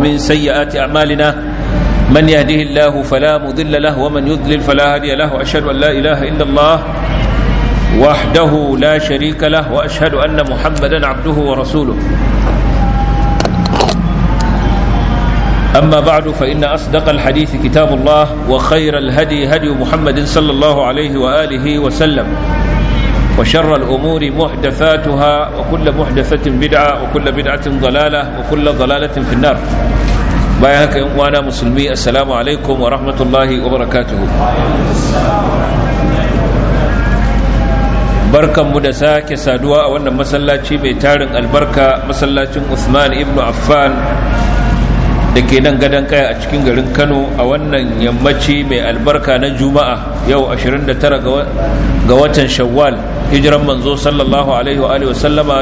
ومن سيئات أعمالنا من يهده الله فلا مضل له ومن يضلل فلا هادي له وأشهد أن لا إله إلا الله وحده لا شريك له وأشهد أن محمدا عبده ورسوله أما بعد فإن أصدق الحديث كتاب الله وخير الهدي هدي محمد صلى الله عليه وآله وسلم وشر الأمور محدثاتها وكل محدثة بدعة وكل بدعة ضلالة وكل ضلالة في النار بايهك وانا مسلمي السلام عليكم ورحمة الله وبركاته barkan mu da sake saduwa a wannan masallaci mai tarin albarka masallacin Usman ibn Affan da ke nan gadon kaya a cikin garin Kano a wannan yammaci mai albarka na Juma'a yau 29 ga watan Shawwal hijiran manzo sallallahu alaihi wa sallama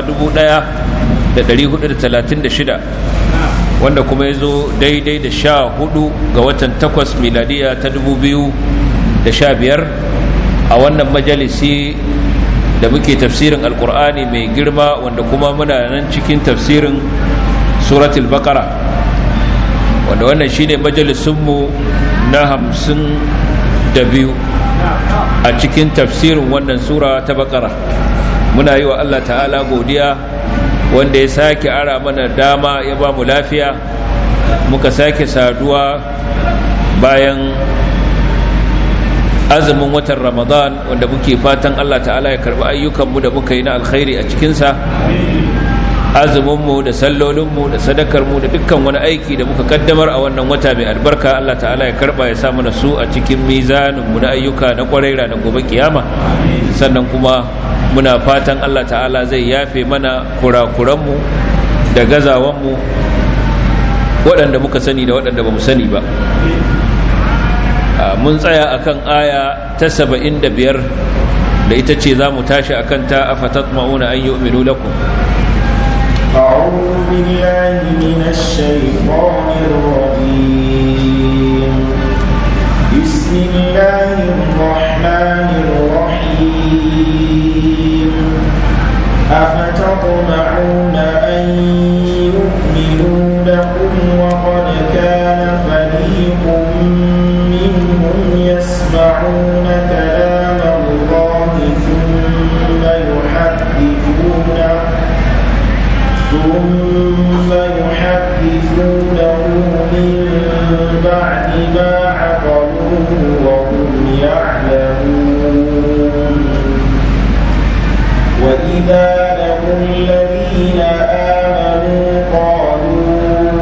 1436 wanda kuma ya zo daidai da sha hudu ga watan takwas miladiya ta 2015 a wannan majalisi da muke tafsirin alkur'ani mai girma wanda kuma muna nan cikin tafsirin suratul baqara wanda wannan shine majalisunmu na hamsin da biyu a cikin tafsirin wannan sura ta baqara muna yi wa allah ta'ala godiya wanda ya sake ara mana dama ya ba mu lafiya muka sake saduwa bayan azumin watan ramadan wanda muke fatan allah ta'ala ya karbi ayyukanmu da muka yi na alkhairi a cikinsa azuminmu da sallolinmu da sadakarmu da dukkan wani aiki da muka kaddamar a wannan wata mai albarka allah ta'ala ya karba ya sa mana su a cikin mizaninmu na ayyuka na kwarai ranar gobe kiyama sannan kuma muna fatan allah ta'ala zai yafe mana kurakuranmu da gazawanmu waɗanda muka sani da waɗanda ba mu sani ba mun tsaya akan aya ta saba'in da biyar da ita ce za mu tashi akan ta a fatat ma'una an yi uminu lakum أعوذ بالله من الشيطان الرجيم بسم الله الرحمن الرحيم أفتطمعون أن يؤمنوا لكم وقد كان فريق منهم يسمعون كلام الله ثم يحدثونه ثم يحدثونه من بعد ما عقلوه وهم يعلمون وإذا لقوا الذين آمنوا قالوا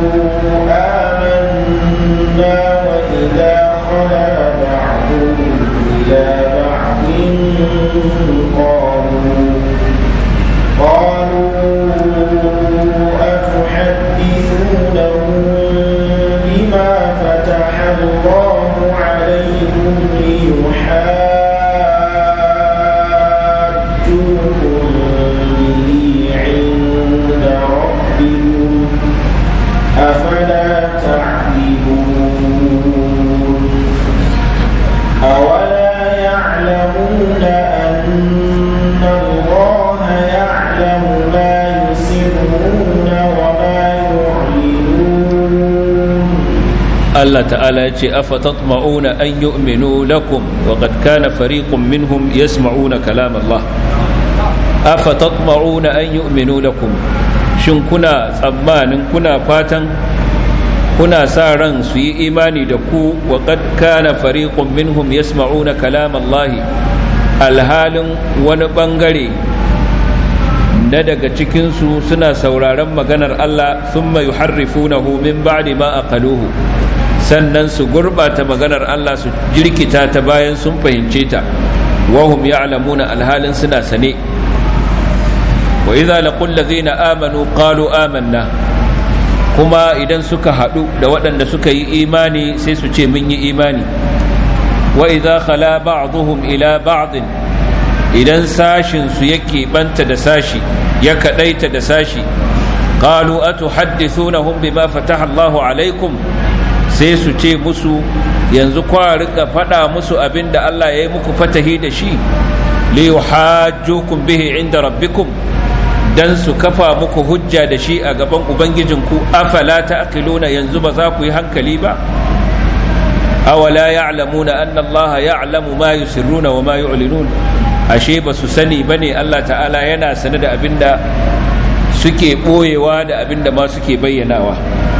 آمنا وإذا خلا بعضهم إلى بعض قالوا قالوا أتحدثونهم بما فتح الله عليكم ليحاجوكم به عند ربكم أفلا تعقلون أولا يعلمون أن الله يعلم ما يسرون وما يعلنون Allah ta'ala ya ce afatatma'una an yu'minu lakum wa qad kana fariqun minhum yasma'una kalam Allah afatatma'una an yu'minu lakum shin kuna tsammanin kuna fatan kuna sa ran su yi imani da ku wa qad kana fariqun minhum yasma'una kalam Allah alhalin wani bangare na daga cikinsu suna sauraron maganar Allah thumma yuharrifunahu min ba'di ma aqaluhu sannan su gurbata maganar Allah su jirkita ta bayan sun fahimce ta wahum ya'lamuna alhalin suna sane wa idza laqul ladzina amanu qalu amanna kuma idan suka hadu da waɗanda suka yi imani sai su ce mun yi imani wa idza khala ba'dhum ila ba'd idan sashin su yake banta da sashi ya kadaita da sashi qalu atuhaddithunahum bima fataha Allahu alaikum sai su ce musu yanzu kwa rika faɗa musu abin da Allah ya yi muku fatahi da shi li yuhajjukum bihi inda rabbikum dan su kafa muku hujja da shi a gaban ubangijinku afala ta'qiluna yanzu ba za ku yi hankali ba awala ya'lamuna anna allaha ya'lamu ma yusirruna wa ma yu'linun ashe ba su sani bane Allah ta'ala yana sane da abinda suke boyewa da abinda ma suke bayyanawa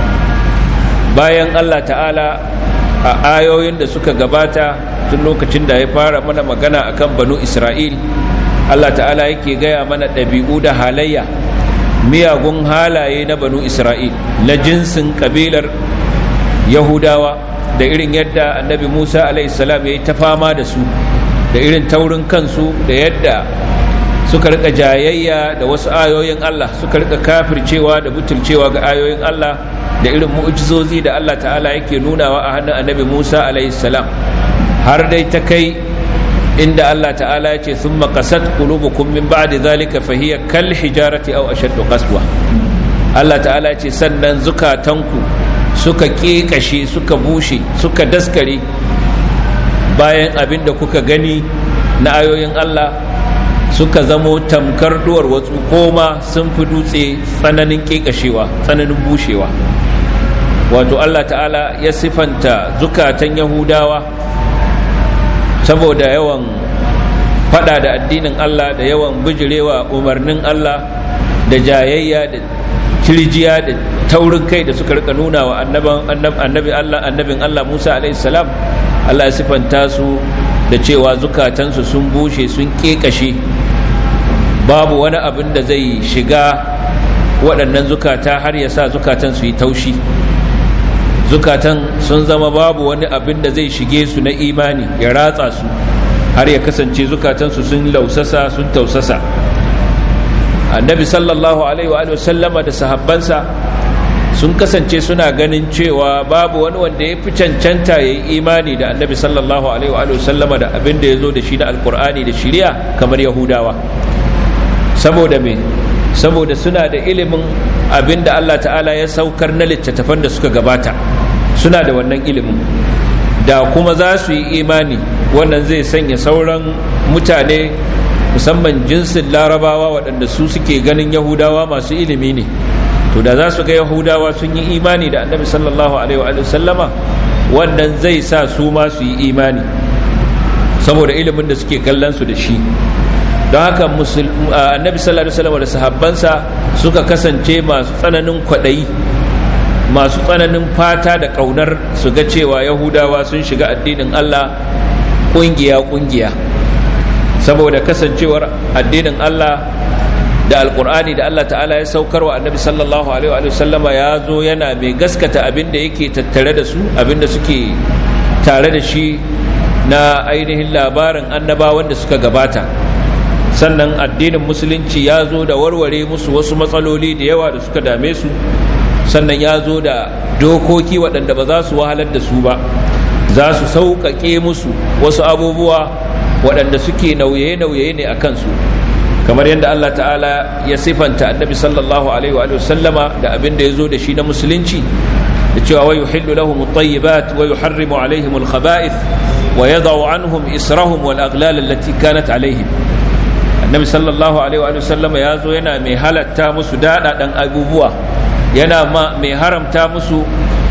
bayan Allah ta'ala a ayoyin da suka gabata tun lokacin da ya fara mana magana akan banu Isra'il Allah ta'ala yake gaya mana ɗabi'u da halayya miyagun halaye na banu Isra'il na jinsin ƙabilar Yahudawa da irin yadda annabi Musa salam ya yi ta fama da su da irin taurin kansu da yadda suka rika jayayya da wasu ayoyin Allah suka rika kafircewa da butulcewa ga ayoyin Allah da irin mu'jizozi da Allah ta'ala yake nunawa a hannun annabi Musa salam har dai ta kai inda Allah ta'ala ya ce sun makasat qulubukum min ba'di zalika fahiya kal hijarati aw ashaddu qaswa Allah ta'ala ya ce sannan zukatanku suka ƙeƙashe suka bushe suka daskare bayan abin da kuka gani na ayoyin Allah suka zamo tamkar duwar watsu koma sun fi dutse tsananin ƙeƙashewa tsananin bushewa wato Allah ta'ala ya sifanta zukatan yahudawa saboda yawan fada da addinin Allah da yawan bijirewa umarnin Allah da jayayya da kirjiya da taurin kai da suka rika nuna wa annabi Allah annabin Allah Musa alaihi salam Allah ya sifanta su da cewa zukatansu sun bushe sun kekashe babu wani abin da zai shiga waɗannan zukata har ya sa zukatan su yi taushi zukatan sun zama babu wani abin da zai shige su na imani ya ratsa su har ya kasance zukatansu sun lausasa sun tausasa annabi sallallahu alaihi wa sallama da sahabbansa sun kasance suna ganin cewa babu wani wanda ya fi cancanta ya yi imani da annabi sallallahu alaihi wa sallama da abin da ya zo da shi na alkur'ani da shiriya kamar yahudawa saboda me saboda suna da ilimin abin da allah ta'ala ya saukar na littattafan da suka gabata suna da wannan ilimin da kuma za su yi imani wannan zai sanya sauran mutane musamman jinsin larabawa waɗanda su suke ganin yahudawa masu ilimi ne to da za su ga yahudawa sun yi imani da annabi sallallahu alaihi wa sallama wannan zai sa su ma su yi imani saboda ilimin da suke kallon su da shi don haka annabi sallallahu alaihi wasallam da sahabbansa suka kasance masu tsananin kwaɗayi masu tsananin fata da ƙaunar su ga cewa yahudawa sun shiga addinin allah ƙungiya-ƙungiya saboda kasancewar addinin allah da alkur'ani da Allah ta'ala ya saukar wa annabi sallallahu alaihi wa sallama ya zo yana mai gaskata abin da yake tattare da su abin da suke tare da shi na ainihin labarin annabawan da suka gabata sannan addinin musulunci ya zo da warware musu wasu matsaloli da yawa da suka dame su sannan ya zo da dokoki waɗanda ba za su wahalar da su ba za su sauƙaƙe musu wasu abubuwa waɗanda suke nauye-nauye ne a kansu kamar yadda Allah ta'ala ya sifanta annabi sallallahu alaihi wa sallama da abin da ya zo da shi na musulunci da cewa wa yuhillu lahum at-tayyibat wa yuharrimu alaihim al-khaba'ith wa yadau anhum israhum wal aghlal allati kanat alaihim annabi sallallahu alaihi wa sallama ya zo yana mai halatta musu daɗaɗan abubuwa yana mai haramta musu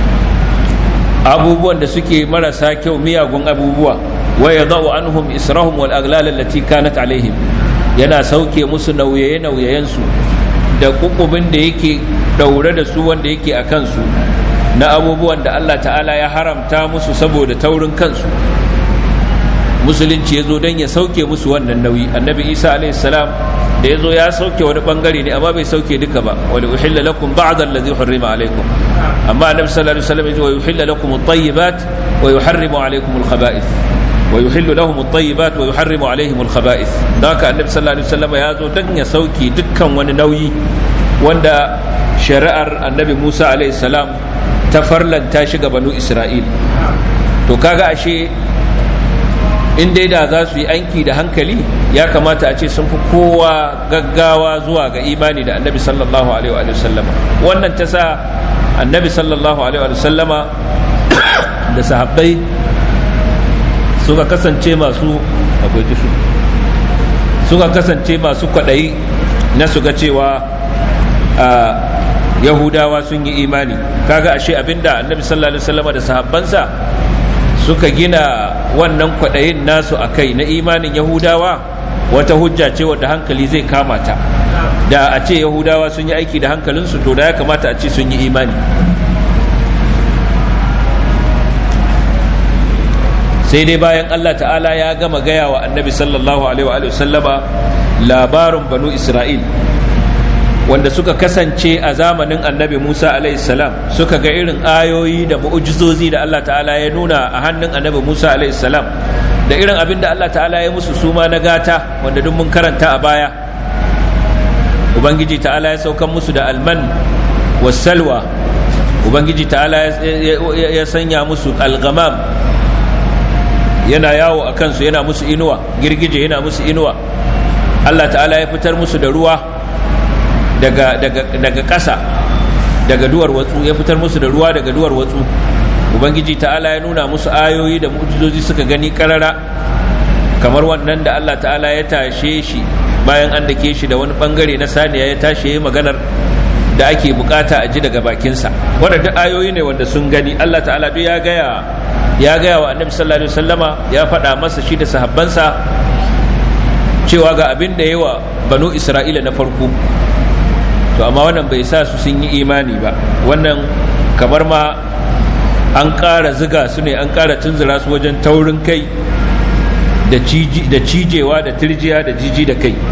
abubuwan da suke marasa kyau miyagun abubuwa wa yadau anhum israhum wal aghlal allati kanat alaihim yana sauke musu nauyaye-nauyayensu da kukubin da yake daure da su wanda yake a kansu na abubuwan da Allah ta'ala ya haramta musu saboda taurin kansu musulunci ya zo don ya sauke musu wannan nauyi annabi isa salam da ya zo ya sauke wani bangare ne amma bai sauke duka ba wani uhilla lakum ba'd allazi hurrima alaikum amma annabi sallallahu alaihi wasallam ya ce wa yuhilla lakum at-tayyibat wa yuharrimu alaikum al-khaba'ith ويحل لهم الطيبات ويحرم عليهم الخبائث ذاك النبي صلى الله عليه وسلم ya zo dan ya sauki dukkan wani nauyi wanda shari'ar annabi Musa alaihi salam ta farlanta shi ga banu Isra'il to kaga ashe in dai da za su yi anki da hankali ya kamata a ce sun fi kowa gaggawa zuwa ga imani da annabi sallallahu alaihi wa sallama wannan ta sa annabi sallallahu alaihi wa sallama da sahabbai suka kasance masu akwai kishu suka kasance masu kwaɗayi na su ga cewa yahudawa sun yi imani kaga ashe abinda annabi sallallahu alaihi wasallam da sahabbansa suka gina wannan kwaɗayin nasu a kai na imanin yahudawa wata hujja ce wadda hankali zai kamata da a ce yahudawa sun yi aiki da hankalinsu to da ya kamata a ce sun yi imani sai dai bayan Allah ta'ala ya gama gaya wa annabi sallallahu alaihi wa sallama labarin banu isra'il wanda suka kasance a zamanin annabi musa alaihi salam suka ga irin ayoyi da mu'ujizozi da Allah ta'ala ya nuna a hannun annabi musa alaihi salam da irin abin da Allah ta'ala ya musu suma na gata wanda duk mun karanta a baya ubangiji ta'ala ya saukan musu da alman wasalwa ubangiji ta'ala ya sanya musu algamam yana yawo a kansu yana musu inuwa girgije yana musu inuwa Allah ta'ala ya fitar musu da ruwa daga daga ƙasa daga duwar watsu ya fitar musu da ruwa daga duwar watsu ubangiji ta'ala ya nuna musu ayoyi da mu'jizozi suka gani karara kamar wannan da Allah ta'ala ya tashe shi bayan an dake shi da wani bangare na saniya ya tashi ya maganar da ake bukata a ji daga bakinsa waɗanda ayoyi ne wanda sun gani Allah ta'ala duk ya gaya ya gaya wa annabi sallallahu alaihi wasallama ya faɗa masa shi da sahabbansa cewa ga abin da yawa banu isra'ila na farko to amma wannan bai sa su sun yi imani ba wannan kamar ma an ƙara ziga su ne an ƙara tunzura su wajen taurin kai da cijewa da tirjiya da jiji da kai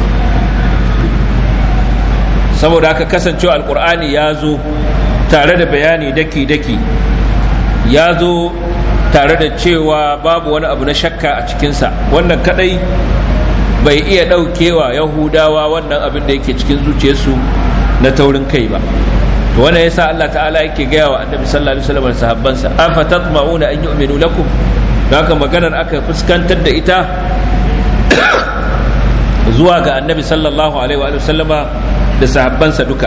saboda haka kasancewa alkur'ani ya zo tare da bayani daki-daki ya zo tare da cewa babu wani abu na shakka a cikinsa wannan kadai bai iya ɗaukewa yahudawa wannan abin da yake cikin zuciyarsu na taurin kai ba to wannan yasa Allah ta'ala yake gaya wa annabi sallallahu alaihi wasallam sahabbansa afa tatma'una an yu'minu lakum haka maganar aka fuskantar da ita zuwa ga annabi sallallahu alaihi wa sallama da sahabbansa duka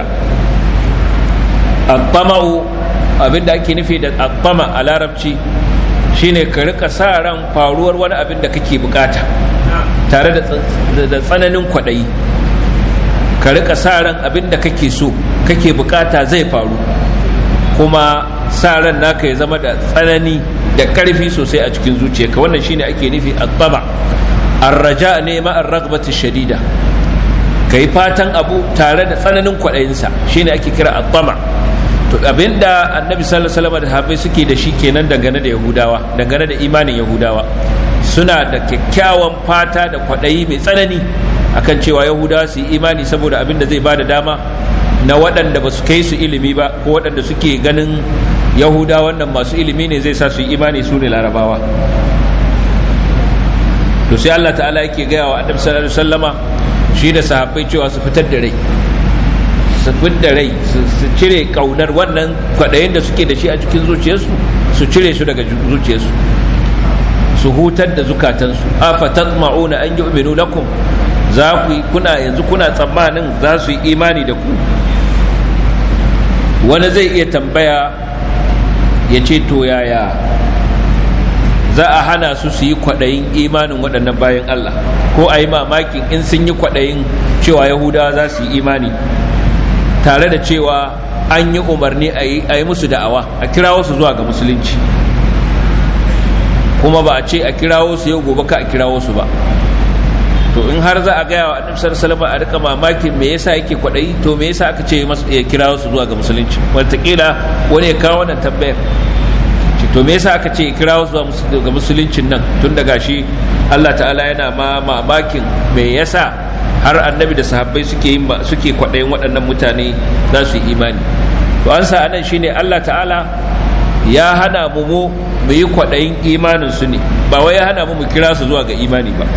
at-tama'u abinda ake nufi da at-tama a larabci shine ka rika sa ran faruwar wani abin da kake bukata tare da tsananin kwaɗayi ka rika sa ran abin da kake so kake bukata zai faru kuma sa ran naka ya zama da tsanani da ƙarfi sosai a cikin zuciyarka wannan shine ake nufi at-tama ar-raja ne ma ar-raghbati shadida kai fatan abu tare da tsananin kwaɗayinsa shine ake kira at-tama to abinda annabi sallallahu alaihi wasallam da sahabbai suke da shi kenan dangane da yahudawa dangane da imanin yahudawa suna da kyakkyawan fata da kwaɗayi mai tsanani akan cewa yahudawa su yi imani saboda abin da zai ba da dama na waɗanda ba su kai su ilimi ba ko waɗanda suke ganin yahuda wannan masu ilimi ne zai sa su yi imani su ne larabawa to sai allah ta'ala yake gaya wa annabi sallallahu alaihi wasallama shi da sahabbai cewa su fitar da rai su da rai su cire kaunar wannan kwaɗayin da suke da shi a cikin zuciyarsu su cire su daga zuciyarsu su hutar da zukatansu afa tatma'una an yu'minu lakum za ku kuna yanzu kuna tsammanin za su yi imani da ku wani zai iya tambaya ya ce to yaya za a hana su su yi kwaɗayin imanin waɗannan bayan Allah ko a yi mamakin in sun yi kwaɗayin cewa yahudawa za su yi imani tare da cewa an yi umarni a yi musu da'awa a kirawo su zuwa ga musulunci kuma ba a ce a kirawo su yau gobe ka a kirawo su ba to in har za a gaya wa annabi sallallahu alaihi a rika mamakin me yasa yake kwadayi to me yasa aka ce ya kirawo su zuwa ga musulunci wataƙila wani ya kawo wannan tambayar to me yasa aka ce ya kirawo su zuwa ga musuluncin nan tun daga shi Allah ta'ala yana ma mamakin me yasa har annabi da sahabbai suke yin suke kwadayin waɗannan mutane za su yi imani to an sa anan shine Allah ta'ala ya hana mu mu mu yi kwadayin imanin su ne ba wai ya hana mu mu kira su zuwa ga imani ba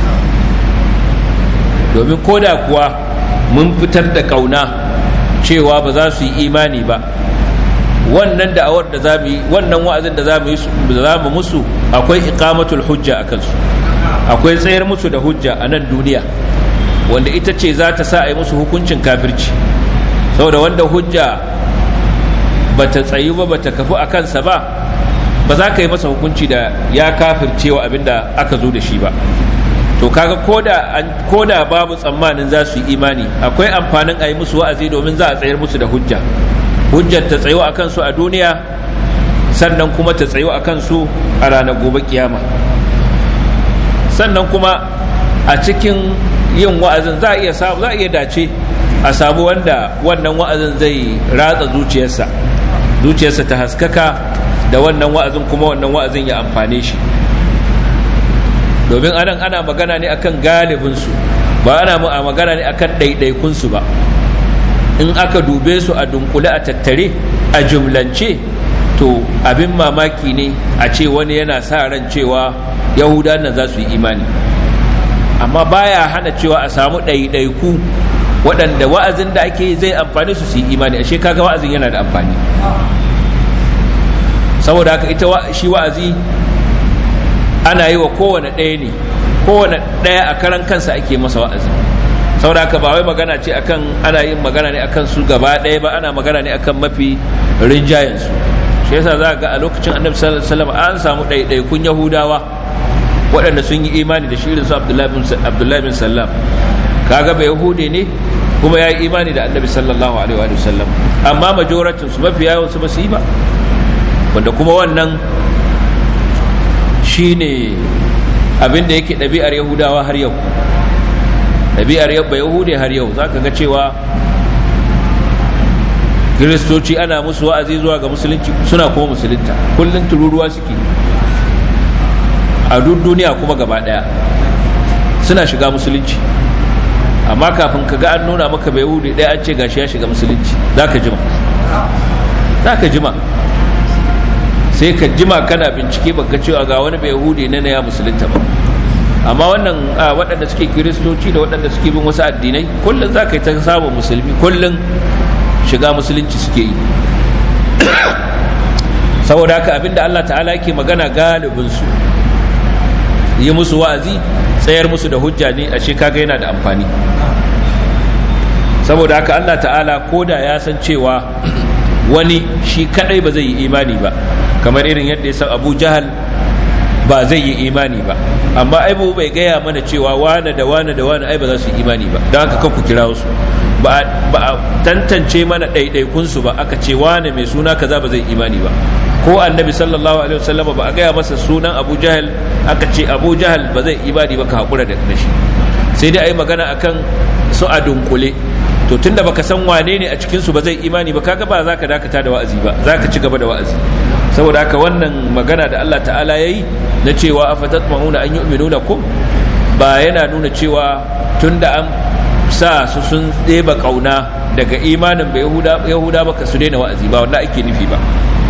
domin koda kuwa mun fitar da kauna cewa ba za su yi imani ba wannan da'awar da za mu yi wannan wa'azin da za mu yi za mu musu akwai iqamatul hujja a kansu akwai tsayar musu da hujja a nan duniya wanda ita ce za ta sa a yi musu hukuncin kafirci saboda wanda hujja ba ta tsayu ba ba ta kafu a kansa ba ba za ka yi masa hukunci da ya kafircewa abinda aka zo da shi ba to to kaga ko da babu tsammanin za su yi imani akwai amfanin a yi musu wa'azi domin za a tsayar musu da hujja hujjar ta tsayo a kansu a duniya sannan kuma ta tsayo a kansu a ranar gobe kiyama sannan kuma a cikin yin wa'azin za a iya samu za a iya dace a samu wanda wannan wa'azin zai ratsa zuciyarsa zuciyarsa ta haskaka da wannan wa'azin kuma wannan wa'azin ya amfane shi domin anan ana magana ne akan galibinsu ba ana magana ne akan ɗaiɗaikunsu ba in aka dube su a dunkule a tattare a jumlance to abin mamaki ne a ce wani yana sa ran cewa yahudan nan za su yi imani amma baya hana cewa a samu ɗaiɗaiku waɗanda wa'azin da ake zai amfani su su yi imani ashe kaga wa'azin yana da amfani saboda haka ita shi wa'azi ana yi wa kowane ɗaya ne kowane ɗaya a karan kansa ake masa wa'azi saboda haka ba wai magana ce akan ana yin magana ne akan su gaba ɗaya ba ana magana ne akan mafi rinjayen su shi yasa za ga a lokacin annabi sallallahu alaihi wasallam an samu ɗaiɗaikun yahudawa waɗanda sun yi imani da shirin su abdullahi bin sallam kaga bai yahude ne kuma ya yi imani da annabi sallallahu alaihi wa sallam amma majoratin su mafi yawan su ba su yi ba wanda kuma wannan shine abin da yake ɗabi'ar yahudawa har yau ɗabi'ar yabba yahude har yau za ka ga cewa kiristoci ana musu wa'azi zuwa ga musulunci suna kuma musulunta kullum tururuwa suke a duk duniya kuma gaba ɗaya suna shiga musulunci amma kafin ka ga an nuna maka bai yahudi ɗaya an ce gashi ya shiga musulunci za ka jima za ka jima sai ka jima kana bincike baka cewa ga wani bai yahudi na ya musulunta ba amma wannan waɗanda suke kiristoci da waɗanda suke bin wasu addinai kullum za ka yi ta samun musulmi kullum shiga musulunci suke yi saboda haka abinda Allah ta'ala yake magana galibinsu yi musu wa'azi tsayar musu da hujja ne a kaga yana da amfani saboda haka Allah ta'ala ko da ya san cewa wani shi kadai ba zai yi imani ba kamar irin yadda ya san abu jahal ba zai yi imani ba amma ai bai gaya mana cewa wane da wane da wane ai ba za su yi imani ba don haka ku kira su ba a tantance mana ɗaiɗaikunsu ba aka ce wane mai suna kaza ba zai imani ba ko annabi sallallahu alaihi wasallam ba a gaya masa sunan abu jahal aka ce abu jahal ba zai imani ba ka haƙura da shi sai dai a yi magana akan su a dunkule to tunda baka san wane ne a cikinsu ba zai imani ba kaga ba za ka dakata da wa'azi ba za ka ci gaba da wa'azi saboda haka wannan magana da Allah ta'ala ya yi na cewa afatatma'una an yu'minu lakum ba yana nuna cewa tunda an sa su sun ɗeba ƙauna daga imanin ba yahuda ba ka su daina wa'azi ba wanda ake nufi ba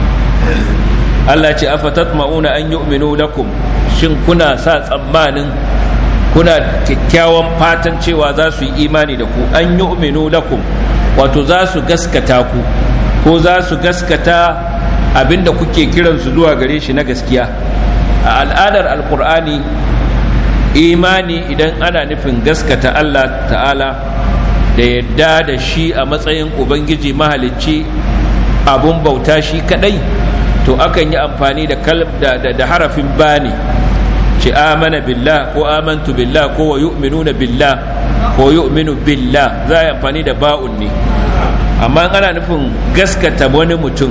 Allah ce afatatma'una an yu'minu lakum shin kuna sa tsammanin kuna kyakkyawan fatan cewa za su yi imani da ku an yu'minu lakum wato za su gaskata ku ko za su gaskata abinda kuke kiransu zuwa gare shi na gaskiya a al'adar alkur'ani imani idan ana nufin gaskata Allah ta'ala da yadda da shi a matsayin ubangiji mahalicci abun bauta shi kadai to akan yi amfani da da harafin bani ce amana billah ko amantu billah ko wa yu'minuna billah ko yu'minu billah za a yi amfani da ba'un ne amma ana nufin gaskata wani mutum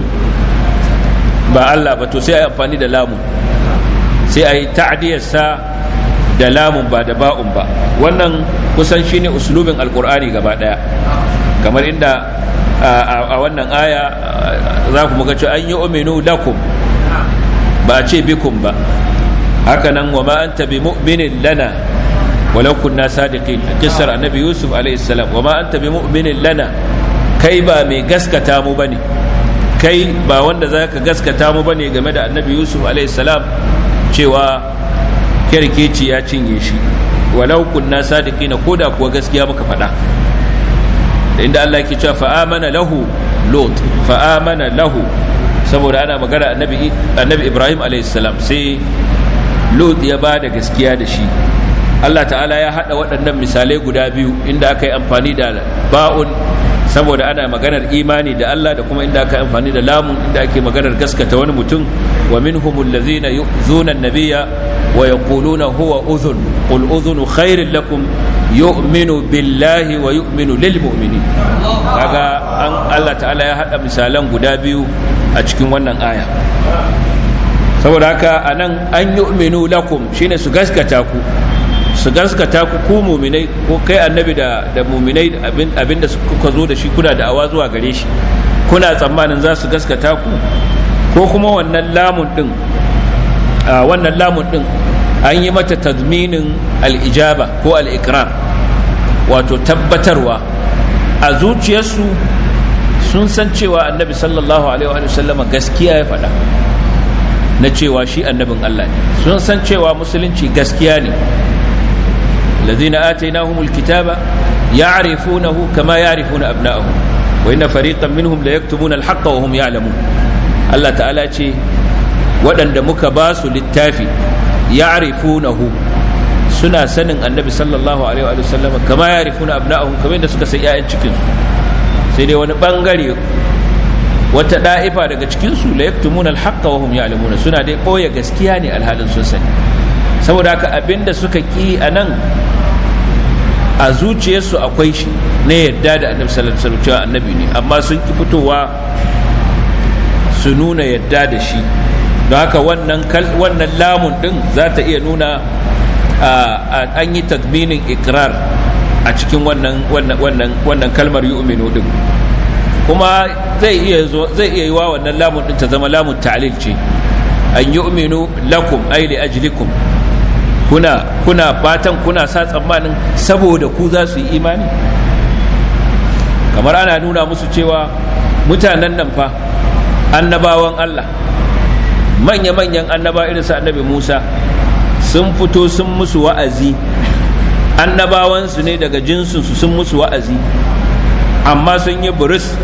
ba Allah ba to sai a yi amfani da lamun sai a yi ta'adiyarsa da lamun ba da ba'un ba wannan kusan shine uslubin alkur'ani gaba daya kamar inda a wannan aya za ku muka ce an yi uminu lakum ba a ce bikum ba hakanan wa ma anta bi mu'minin lana walau kunna sadiqin kissar annabi yusuf alaihi salam wa ma anta bi mu'minin lana kai ba mai gaskata mu bane kai ba wanda zaka gaskata mu bane game da annabi yusuf alaihi salam cewa kerkeci ya cinye shi walau kunna sadiqina koda kuwa gaskiya muka faɗa inda Allah yake cewa fa amana lahu lot fa amana lahu saboda ana magana annabi annabi Ibrahim alayhi salam sai lot ya ba da gaskiya da shi Allah ta'ala ya hada waɗannan misalai guda biyu inda aka yi amfani da ba'un saboda ana maganar imani da Allah da kuma inda aka amfani da lamun inda ake maganar gaskata wani mutum wa minhumul ladzina yu'zuna an-nabiyya wa yaquluna huwa udhun qul udhunu khairin lakum yu'minu billahi wa yu'minu lil mu'minin kaga an Allah ta'ala ya hada misalan guda biyu a cikin wannan aya saboda haka anan an yu'minu lakum shine su gaskata ku su gaskata ku ku muminai ko kai annabi da da muminai abin da kuka zo da shi kuna da awa zuwa gare shi kuna tsammanin za su gaskata ku ko kuma wannan lamun din wannan lamun din an yi mata tazminin al-ijaba ko al-iqrar wato tabbatarwa a zuciyarsu sun san cewa annabi sallallahu alaihi wa sallama gaskiya ya faɗa na cewa shi annabin Allah ne sun san cewa musulunci gaskiya ne الذين آتيناهم الكتاب يعرفونه كما يعرفون أبناءهم وإن فريقا منهم ليكتمون الحق وهم يعلمون الله تعالى ce waɗanda muka ba su littafi ya'rifunahu suna sanin annabi sallallahu alaihi wa sallam kama ya'rifuna abna'ahum kamar yadda suka san ƴaƴan cikin su sai dai wani bangare wata da'ifa daga cikin su la yaktumuna al-haqqa wa hum ya'lamuna suna dai koya gaskiya ne alhalin sun sani saboda haka abinda suka ki anan a zuciyarsu akwai shi na yadda da annabi sallallahu alaihi wasallam cewa annabi ne amma sun ki fitowa su nuna yadda da shi don haka wannan wannan lamun din za ta iya nuna an yi tadminin ikrar a cikin wannan wannan wannan kalmar yu'minu din kuma zai iya zai iya yiwa wannan lamun din ta zama lamun ta'lil ce an yu'minu lakum ay li ajlikum kuna kuna fatan kuna sa tsammanin saboda ku za su yi imani kamar ana nuna musu cewa mutanen nan fa annabawan Allah manya-manyan annaba irin su annabi Musa sun fito sun musu wa'azi annabawansu ne daga jinsinsu sun musu wa'azi amma sun yi buris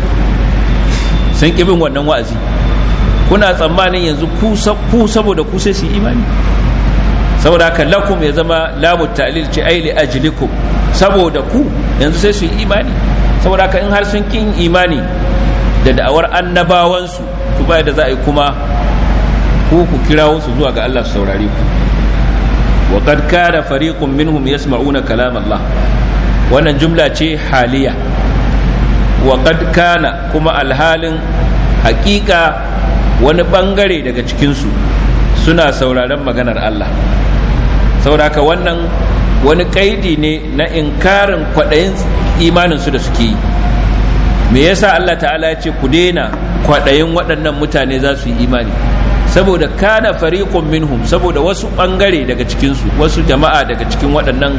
sun ƙi bin wannan wa'azi kuna tsammanin yanzu ku saboda ku sai su yi imani saboda haka lakum ya zama lamu ta'lil ce ai li ajlikum saboda ku yanzu sai su yi imani saboda haka in har sun kin imani da da'awar annabawansu to baya da za a yi kuma ku ku kirawo su zuwa ga Allah su saurare ku wa qad kana fariqun minhum yasma'una kalam Allah wannan jumla ce haliya wa qad kana kuma alhalin hakika wani bangare daga cikinsu suna sauraron maganar Allah sauraka wannan wani kaidi ne na inkarin kwaɗayin imaninsu da suke yi me yasa Allah ta'ala ya ce ku daina kwaɗayin waɗannan mutane za su yi imani saboda kana fariqun minhum saboda wasu ɓangare daga cikinsu wasu jama'a daga cikin waɗannan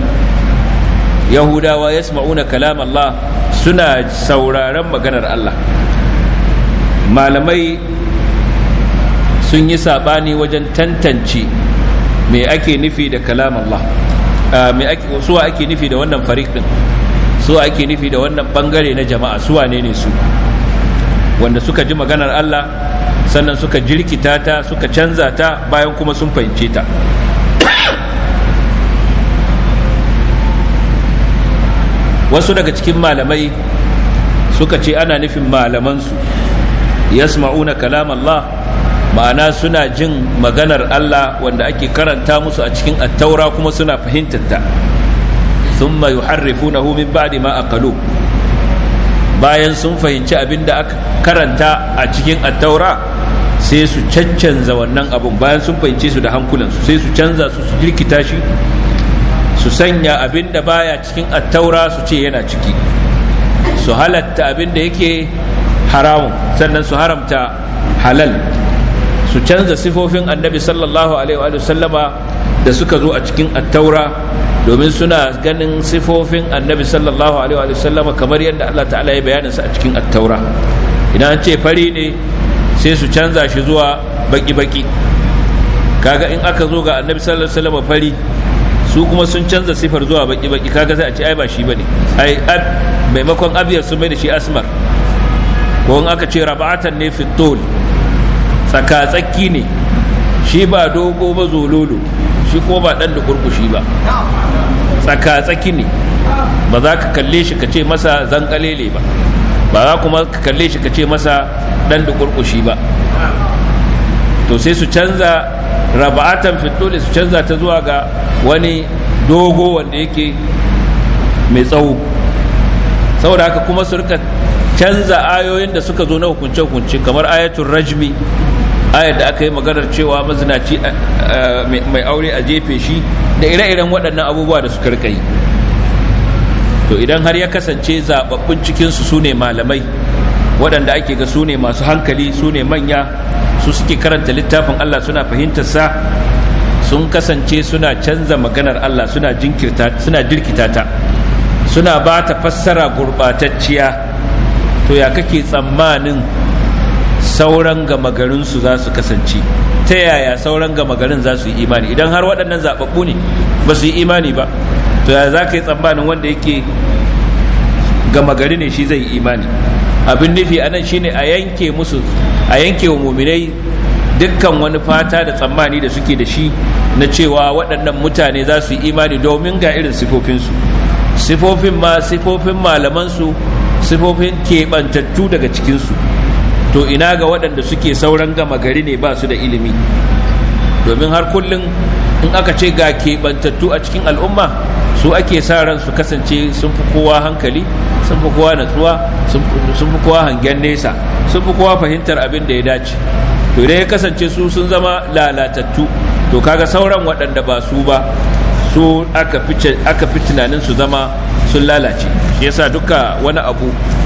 yahudawa yasma'una kalam Allah suna sauraron maganar Allah malamai sun yi saɓani wajen tantance me ake nufi da kalam Allah me ake suwa ake nufi da wannan fariq din suwa ake nufi da wannan bangare na jama'a suwa ne ne su wanda suka ji maganar Allah sannan suka jirkita ta suka canza ta bayan kuma sun fahimce ta wasu daga cikin malamai suka ce ana nufin malamansu yasma'una kalam Allah ma'ana suna jin maganar Allah wanda ake karanta musu a cikin attaura kuma suna fahimtar ta thumma yuharrifunahu min ba'di ma aqalu bayan sun fahimci abin da aka karanta a cikin attaura sai su caccanza wannan abun bayan sun fahimce su da hankulansu sai su canza su su jirkita shi su sanya abin da baya cikin attaura su ce yana ciki su halatta abin da yake haramun sannan su haramta halal su canza sifofin annabi sallallahu alaihi wa sallama da suka zo a cikin attaura domin suna ganin sifofin annabi sallallahu alaihi wa sallama kamar yadda Allah ta'ala ya bayanin sa a cikin attaura idan an ce fari ne sai su canza shi zuwa baki-baki kaga in aka zo ga annabi sallallahu alaihi wa sallama fari su kuma sun canza sifar zuwa baki-baki kaga sai a ce ai ba shi bane ai maimakon abiyar sun mai da shi asmar ko in aka ce rabatan ne fi tsaka-tsaki ne shi ba dogo ba zololo shi ko ba dan da kurkushi ba tsaka-tsaki ne ba za ka kalle shi ka ce masa zankalele ba ba za kuma ka kalle shi ka ce masa dan da kurkushi ba to sai su canza raba'atan fitole su canza ta zuwa ga wani dogo wanda yake mai tsawo saboda haka kuma su rika canza ayoyin da suka zo na hukunce-hukunce kamar ayatul rajmi ayar da aka yi maganar cewa mazinaci mai aure a jefe shi da ire-iren waɗannan abubuwa da suka rika yi to idan har ya kasance zababbun cikinsu su ne malamai waɗanda ake ga su ne masu hankali su ne manya su suke karanta littafin Allah suna fahimtar sa sun kasance suna canza maganar Allah suna jinkirta suna jirkita ta suna ba ta fassara gurɓatacciya to ya kake tsammanin sauran gama garinsu za su kasance ta yaya sauran gama garin za su yi imani idan har waɗannan zaɓaɓɓu ne ba su yi imani ba to ya za ka yi tsammanin wanda yake gama gari ne shi zai yi imani abin nufi a nan shine a yanke musu a yanke wa muminai dukkan wani fata da tsammani da suke da shi na cewa waɗannan mutane za su yi imani domin ga irin sifofinsu sifofin ma sifofin malamansu sifofin keɓantattu daga cikinsu to ina ga waɗanda suke sauran gama gari ne ba su da ilimi domin har kullum in aka ce ga keɓantattu a cikin al'umma su ake sa ran su kasance sun fi kowa hankali sun fi kowa natsuwa sun fi kowa hangen nesa sun fi kowa fahimtar abin da ya dace to idan ya kasance su sun zama lalatattu to kaga sauran waɗanda ba su ba su aka fi tunanin su zama sun lalace shi yasa duka wani abu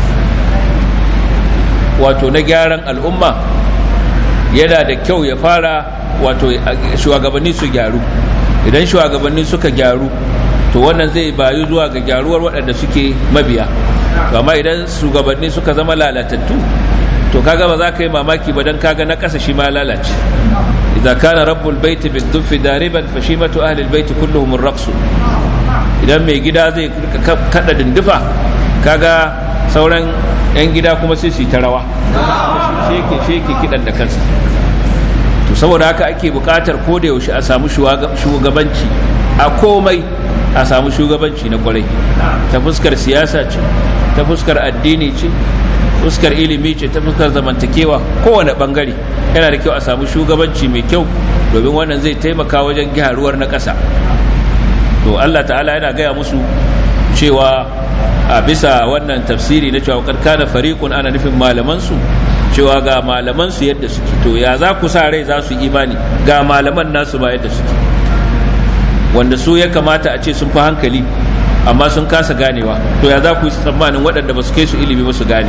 wato na gyaran al'umma yana da kyau ya fara wato shugabanni su gyaru idan shugabanni suka gyaru to wannan zai bayu zuwa ga gyaruwar waɗanda suke mabiya amma idan shugabanni suka zama lalatattu to kaga ba za ka yi mamaki ba dan kaga na ƙasa shi ma lalace idza kana rabbul baiti bin duffi dariban fa shimatu ahli albayt kulluhum ar-raqs idan mai gida zai kada dindufa kaga sauran yan gida kuma sai su yi ta rawa sheke sheke kidan da kansa to saboda haka ake buƙatar ko da yaushe a samu shugabanci a komai a samu shugabanci na kwarai ta fuskar siyasa ce ta fuskar addini ce fuskar ilimi ce ta fuskar zamantakewa kowane bangare yana da kyau a samu shugabanci mai kyau domin wannan zai taimaka wajen gyaruwar na ƙasa to Allah ta'ala yana gaya musu cewa a bisa wannan tafsiri na cewa kana fariqun ana nufin malamansu cewa ga malamansu yadda suke to ya za ku sa rai za su imani ga malaman nasu ba yadda suke wanda su ya kamata a ce sun fi hankali amma sun kasa ganewa to ya za ku yi tsammanin waɗanda ba su kai su ilimi ba su gane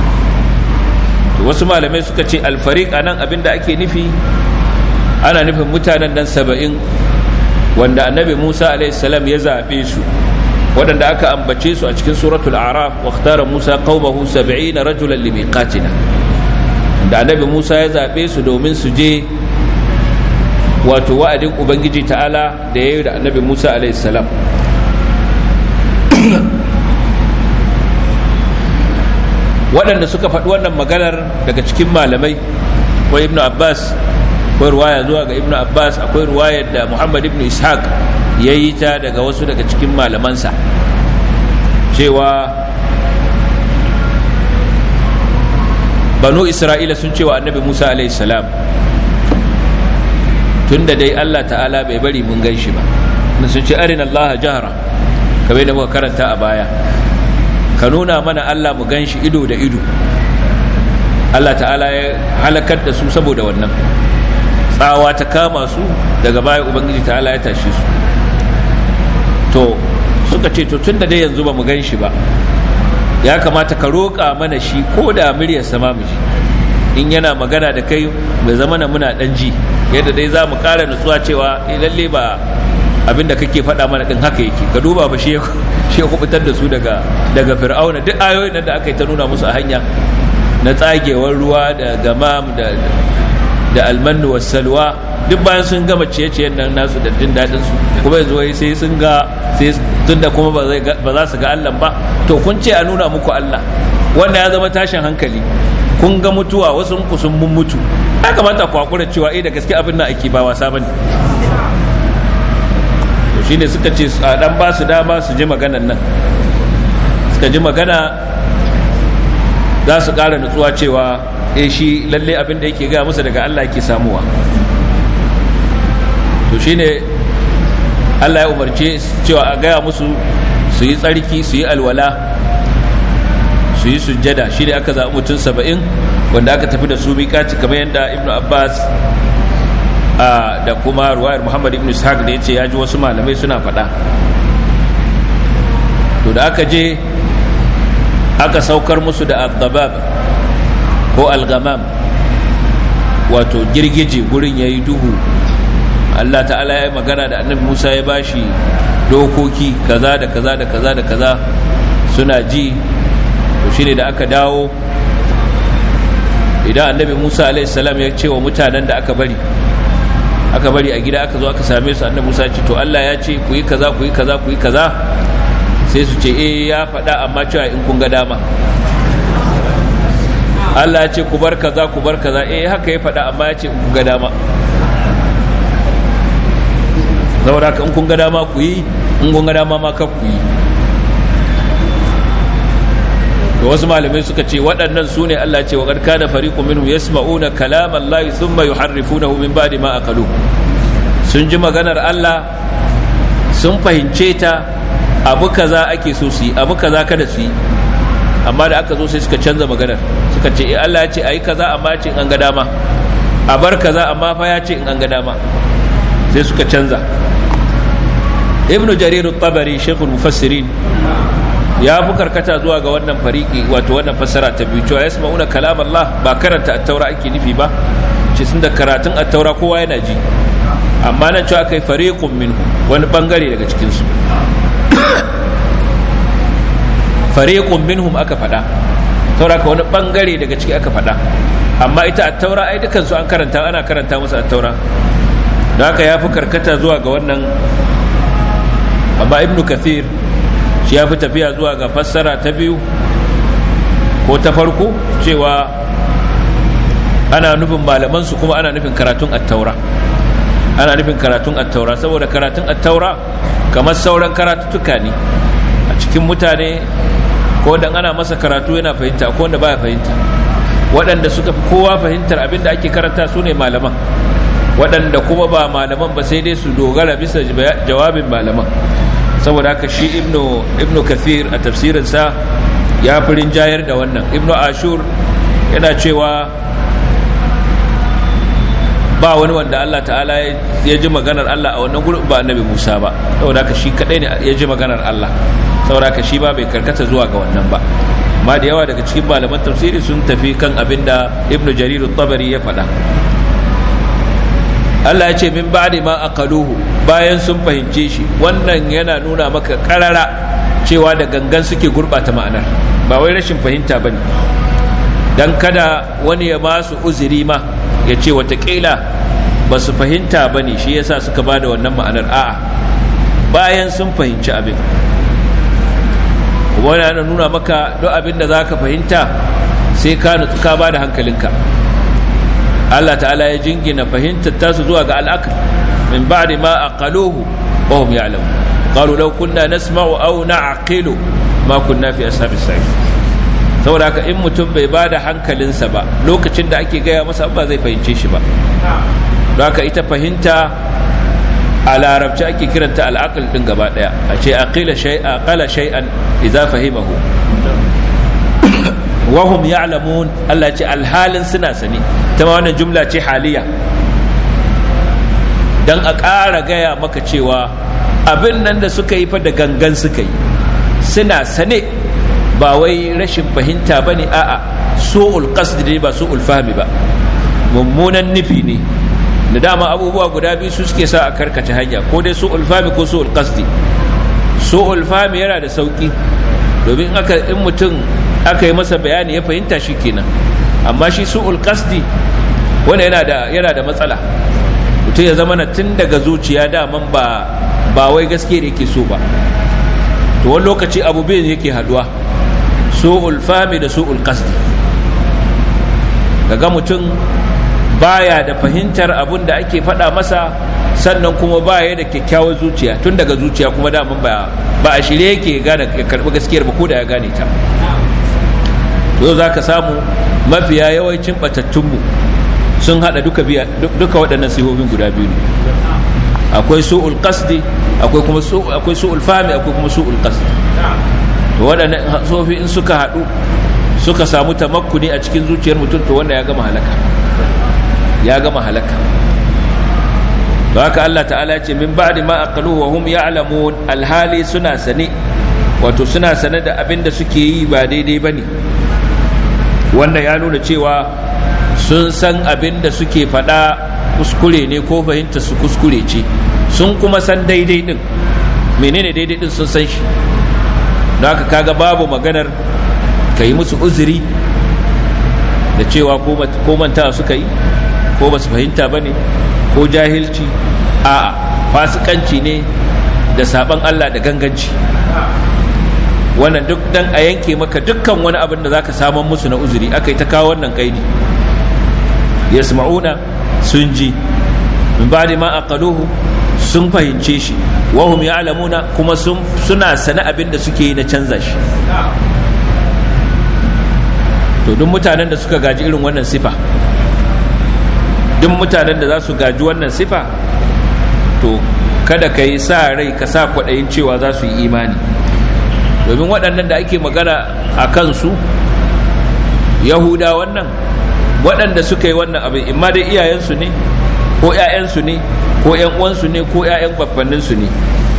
wasu malamai suka ce alfarik a nan abin da ake nufi ana nufin mutanen nan saba'in wanda annabi musa salam ya zaɓe su waɗanda aka ambace su a cikin suratul araf wa ikhtara musa qaumahu sab'ina rajulan limiqatina da annabi musa ya zaɓe su domin su je wato wa'adin ubangiji ta'ala da ya yi da annabi musa salam waɗanda suka faɗi wannan maganar daga cikin malamai akwai ibnu abbas akwai ruwaya zuwa ga ibnu abbas akwai ruwayar da muhammad ibnu ishaq ya yi ta daga wasu daga cikin malamansa cewa banu isra'ila sun cewa annabi musa salam tun da dai allah ta'ala bai bari mun gan shi ba sun ce arin allaha jahara kamar da muka karanta a baya ka nuna mana Allah mu gan shi ido da ido Allah ta'ala ya halakar da su saboda wannan tsawa ta kama su daga baya ubangiji ta'ala ya tashe su to suka ce to tun da dai yanzu ba mu gan shi ba ya kamata ka roƙa mana shi ko da muryar sama mu ji in yana magana da kai bai zama na muna ɗan ji yadda dai za mu ƙara nutsuwa cewa lalle ba abinda kake faɗa mana ɗin haka yake ka duba ba shi ya kubutar da su daga daga fir'auna duk ayoyin da aka yi ta nuna musu a hanya na tsagewar ruwa da gamam da da almannu was salwa duk bayan sun gama ciye-ciyen nan nasu da jin daɗin su kuma yanzu wai sai sun ga sai tunda kuma ba zai ba za su ga Allah ba to kun ce a nuna muku Allah wanda ya zama tashin hankali kun ga mutuwa wasu ku sun mun mutu ya kamata ku hakura cewa eh da gaske abin nan ake ba wasa bane shine suka ce a dan ba su dama su ji maganan nan suka ji magana za su ƙara nutsuwa cewa eh shi lalle abin da yake gaya musu daga Allah yake samuwa to shine Allah ya umarce cewa a gaya musu su yi tsarki su yi alwala su yi sujjada shi ne aka zaɓi mutum saba'in wanda aka tafi da su miƙaci kamar yadda ibn abbas da kuma ruwayar muhammad ibn ishaq da ya ce ya ji wasu malamai suna faɗa to da aka je aka saukar musu da al ko al-gamam wato girgije gurin ya yi duhu Allah ta'ala ya yi magana da annabi Musa ya bashi dokoki kaza da kaza da kaza da kaza suna ji to shine da aka dawo idan annabi Musa alaihissalam ya ce wa mutanen da aka bari aka bari a gida aka zo aka same su annabi Musa ya ce to Allah ya ce ku yi kaza ku yi kaza ku yi kaza sai su ce eh ya faɗa amma cewa in kun ga dama Allah ya ce ku bar kaza ku bar kaza eh haka ya faɗa amma ya ce in kun ga dama saboda ka in kun ga dama ku yi in kun ga dama ma ka ku yi da wasu malamai suka ce waɗannan su ne Allah ce wa qad kana fariqun minhum yasma'una kalam Allah thumma yuharrifunahu min ba'di ma aqalu sun ji maganar Allah sun fahimce ta abu kaza ake so su yi abu kaza kada su yi amma da aka zo sai suka canza maganar suka ce eh Allah ya ce ayi kaza amma ya ce in an ga dama a bar kaza amma fa ya ce in an ga dama sai suka canza ibnu jarir tabari shekul mufassirin ya fi karkata zuwa ga wannan fariki wato wannan fassara ta biyu cewa yasma'una kalam Allah ba karanta at-taura ake nufi ba ce sun da karatun at-taura kowa yana ji amma nan cewa kai fariqun minhu wani bangare daga cikin su fariqun minhum aka faɗa taura ka wani bangare daga ciki aka faɗa amma ita at-taura ai dukan su an karanta ana karanta musu at-taura da haka ya fi karkata zuwa ga wannan amma ibnu kathir shi ya fi tafiya zuwa ga fassara ta biyu ko ta farko cewa ana nufin malamansu kuma ana nufin karatun attaura ana nufin karatun attaura saboda karatun attaura kamar sauran karatuttuka ne a cikin mutane ko dan ana masa karatu yana fahimta ko wanda baya fahimta waɗanda suka fi kowa fahimtar abin da ake karanta su ne malaman waɗanda kuma ba malaman ba sai dai su dogara bisa jawabin malaman saboda haka shi ibnu ibnu kathir a tafsirinsa ya fi rinjayar da wannan ibnu ashur yana cewa ba wani wanda Allah ta'ala ya ji maganar Allah a wannan gurin ba annabi Musa ba saboda haka shi kadai ne ya ji maganar Allah saboda haka shi ba bai karkata zuwa ga wannan ba amma da yawa daga cikin malaman tafsiri sun tafi kan abin da ibnu jarir tabari ya faɗa Allah ya ce min ba'di ma aqaluhu bayan sun fahimce shi wannan yana nuna maka karara cewa da gangan suke gurbata ma'anar ba wai rashin fahimta bane dan kada wani ya ba su uzuri ma ya ce watakila ba su fahimta bane shi yasa suka ba da wannan ma'anar a'a bayan sun fahimci abin kuma yana nuna maka duk abin da za ka fahimta sai ka nutsu ka ba da hankalinka Allah ta'ala ya jingina fahimtar tasu zuwa ga al'akar min ba'di ma aqaluhu wa hum ya'lamun qalu law kunna nasma'u aw na'qilu ma kunna fi ashabis sa'id saboda haka in mutum bai ba da hankalinsa ba lokacin da ake gaya masa ba zai fahimce shi ba don haka ita fahimta a larabci ake kiranta al'aql din gaba daya a ce aqila shay'a qala shay'an idza fahimahu wahum ya'lamun Allah ce alhalin suna sani ta ma wannan jumla ce haliya dan a ƙara gaya maka cewa abin nan da suka yi fa da gangan suka yi suna sane ba wai rashin fahimta ba ne a'a su'ul qasd ne ba su'ul fahmi ba mummunan nufi ne da dama abubuwa guda biyu su suke sa a karkace hanya ko dai su'ul fahmi ko su'ul qasdi su'ul fahmi yana da sauki domin aka in mutum aka yi masa bayani ya fahimta shi kenan amma shi su'ul qasdi wanda yana da yana da matsala mutum ya zama na tun daga zuciya daman ba ba wai gaske da yake so ba to wani lokaci abu biyu yake haduwa su'ul fami da su'ul qasdi kaga mutum baya da fahimtar abun da ake faɗa masa sannan kuma baya da kyakkyawar zuciya tun daga zuciya kuma daman ba ba a shirye yake gane ya karɓi gaskiyar ba ko da ya gane ta yau za ka samu mafiya yawancin batattunmu sun hada duka biya duka waɗannan sifofin guda biyu akwai su'ul qasdi akwai kuma akwai su'ul fahmi akwai kuma su'ul qasdi to waɗannan sifofi in suka haɗu suka samu tamakkuni a cikin zuciyar mutum to wanda ya gama halaka ya gama halaka to haka Allah ta'ala ya ce min ba'di ma aqaluhu wa hum ya'lamun alhali suna sane wato suna sane da abin da suke yi ba daidai bane wannan ya nuna cewa sun san abin da suke faɗa kuskure ne ko fahimta su kuskure ce sun kuma san daidai din menene daidai din sun san shi don haka kaga babu maganar ka yi musu uzuri da cewa ko manta suka yi ko ba su fahimta ba ne ko jahilci a fasikanci ne da saban Allah da ganganci wannan duk dan a yanke maka dukkan wani abin da za ka saman musu na uzuri aka yi ta kawo wannan kaidi yasma'una sun ji min ba'di ma aqaluhu sun fahimce shi wahum ya'lamuna kuma suna sane abin da suke yi na canza shi to duk mutanen da suka gaji irin wannan sifa duk mutanen da za su gaji wannan sifa to kada ka yi sa rai ka sa kwaɗayin cewa za su yi imani domin waɗannan da ake magana a kansu yahuda wannan waɗanda suka yi wannan abin imma dai iyayensu ne ko 'ya'yansu ne ko 'yan uwansu ne ko 'ya'yan babbanninsu ne